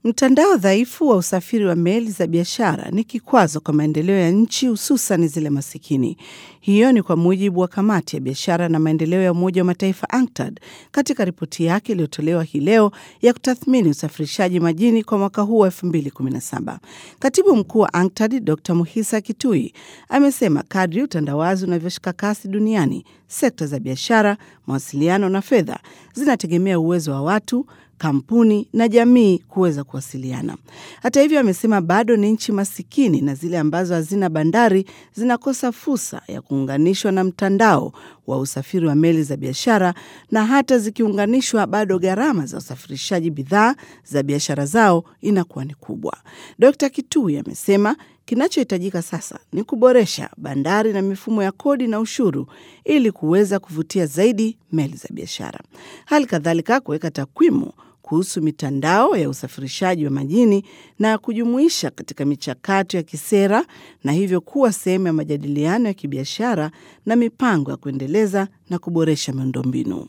Mtandao dhaifu wa usafiri wa meli za biashara ni kikwazo kwa maendeleo ya nchi hususan zile masikini. Hiyo ni kwa mujibu wa kamati ya biashara na maendeleo ya Umoja wa Mataifa UNCTAD katika ripoti yake iliyotolewa hii leo ya kutathmini usafirishaji majini kwa mwaka huu wa 2017. Katibu mkuu wa UNCTAD Dr. Muhisa Kitui amesema kadri utandawazi unavyoshika kasi duniani, sekta za biashara, mawasiliano na fedha zinategemea uwezo wa watu kampuni na jamii kuweza kuwasiliana. Hata hivyo, amesema bado ni nchi masikini na zile ambazo hazina bandari zinakosa fursa ya kuunganishwa na mtandao wa usafiri wa meli za biashara, na hata zikiunganishwa, bado gharama za usafirishaji bidhaa za biashara zao inakuwa ni kubwa. Dkt. Kitui amesema kinachohitajika sasa ni kuboresha bandari na mifumo ya kodi na ushuru ili kuweza kuvutia zaidi meli za biashara. Hali kadhalika kuweka takwimu kuhusu mitandao ya usafirishaji wa majini na kujumuisha katika michakato ya kisera na hivyo kuwa sehemu ya majadiliano ya kibiashara na mipango ya kuendeleza na kuboresha miundombinu.